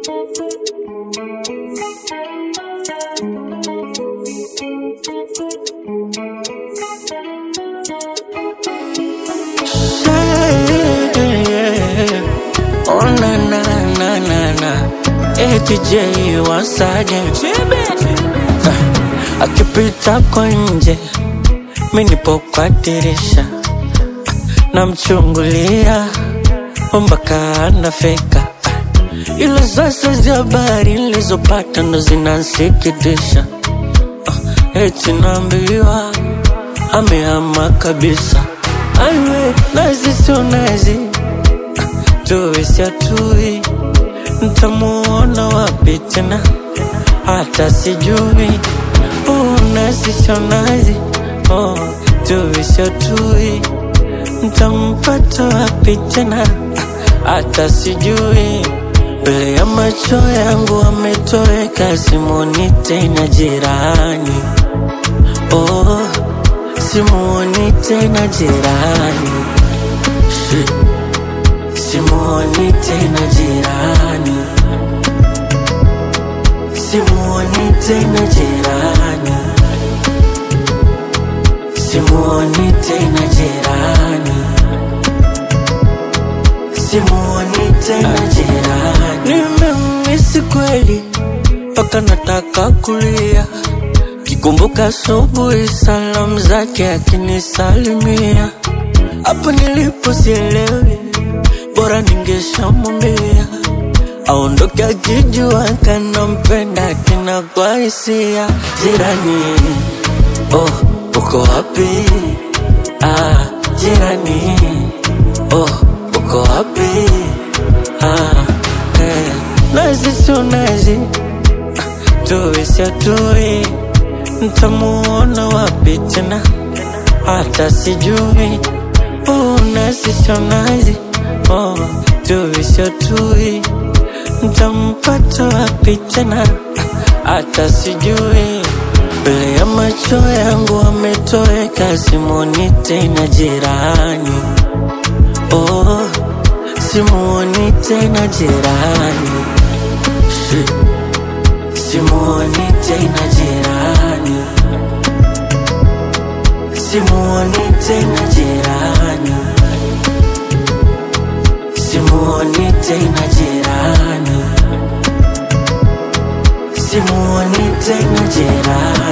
Yeah. Oh na na na na na ATJ once again Ah, akipita kwa nje mi nipo kwa dirisha namchungulia mpaka anafika ila sasa za habari nilizopata ndo zinansikitisha Ah, eti naambiwa amehama kabisa aiwe nazi sio nazi tuwe siatui ntamuona wapi tena hata sijui oh, nazi sio nazi oh, tuwe siatui ntampata wapi tena hata sijui mbele ya macho yangu ametoweka simoni tena jirani oh, simuoni tena jirani Shit. simuoni tena jirani simuoni tena jirani simuoni tena jirani simuoni tena jirani nimemisi kweli mpaka nataka kulia kikumbuka asubuhi salamu zake akinisalimia hapo nilipo sielewi bora ningeshamwambia aondoke akijua kanampenda tena kwa hisia jirani oh uko wapi ah jirani oh uko wapi ah eh. nazi sio nazi tuwe siatui ntamuona wapi tena hata sijui oh, nazi sio nazi oh, tuwe siatui ntampata wapi tena hata sijui mbele ya macho yangu ametoweka simoni tena jirani oh, simuoni tena jirani Shit. simuoni tena jirani simuoni tena jirani simuoni tena jirani simuoni tena jirani